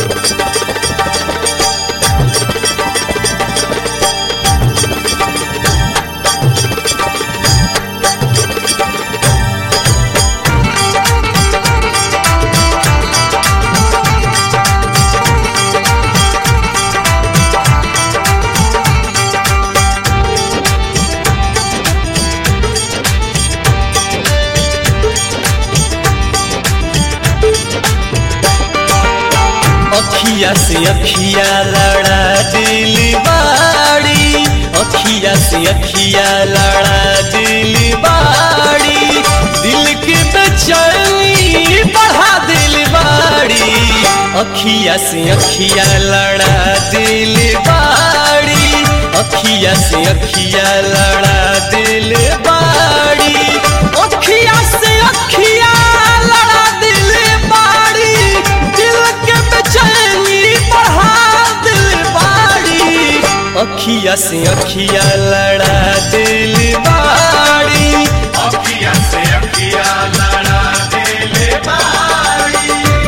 अखिया से अखिया लड़ा दिल बाड़ी अखिया से अखिया लड़ा दिल बाड़ी दिल के बेचैनी बढ़ा दिल बाड़ी अखिया से अखिया लड़ा दिल बाड़ी अखिया से अखिया लड़ा दिल बाड़ी अखिया से अखिया लड़ा दिल बाड़ी दिल के बेचैनी बढ़ा दिल बाड़ी अखिया से अखिया लड़ा दिल बाड़ी अखिया से अखिया लड़ा दिल बारी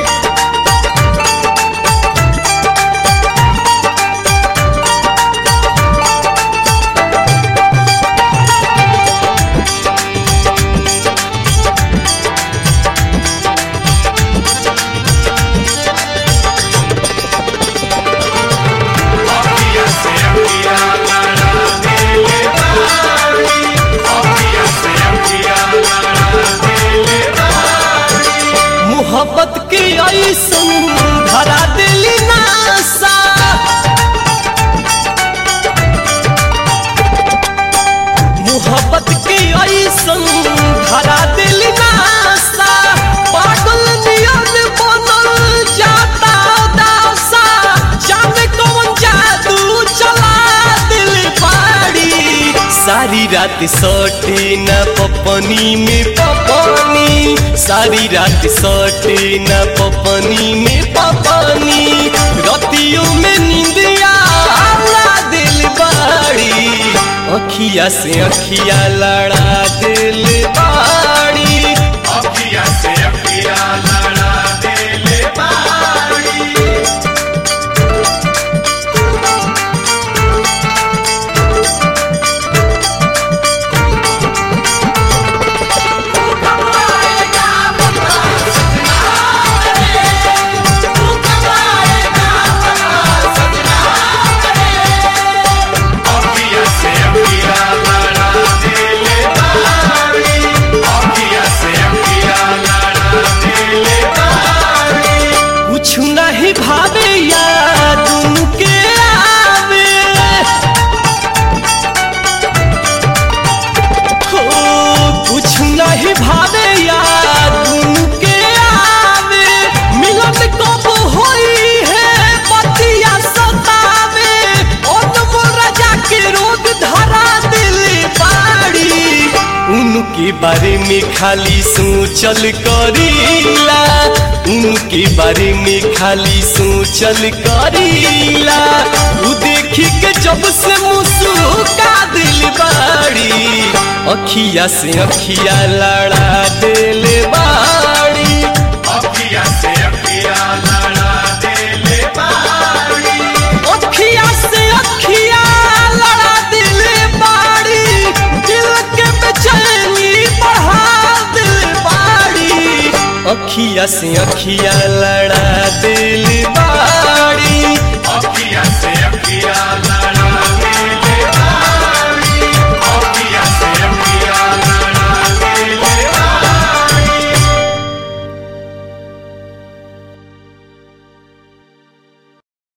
अखिया से अखिया लड़ा दिल बारी अखिया से अखिया लड़ा दिल बारी मोहब्बत के ऐसन धरा दिल नासा मोहब्बत के ऐसन धरा दिल नासा पागल नियन बनल जाता दासा जाने कौन जादू चला दिल पाड़ी सारी रात सोटे न पपनी में पपनी सारी रात सोटे न पपनी में पपनी रतियों में नींदिया आला दिल बाड़ी अखिया से अखिया लड़ा दिल बाड़ी अखिया से अखिया लड़ा दिल बारी अखिया से अखिया लड़ा दिल बारी अखिया से अखिया लड़ा दिल बारी कुछ नहीं भावे याद उनके आवे हो कुछ नहीं भावे याद उनके आवे मिलन कब होई है पतिया सतावे और राजा के रोग धरा दिल बाड़ी उनके बारे में खाली सोचल करीला उनके बारे में खाली सोचल करीला उ देखी के जब से मुस्का दिल बाड़ी अखिया से अखिया लड़ा दिल बाड़ी अखिया से अखिया लड़ा दिल बारी अखिया से अखिया लड़ा दिल बाड़ी दिल के बेचैनी बढ़ा दिल बाड़ी अखिया से अखिया लड़ा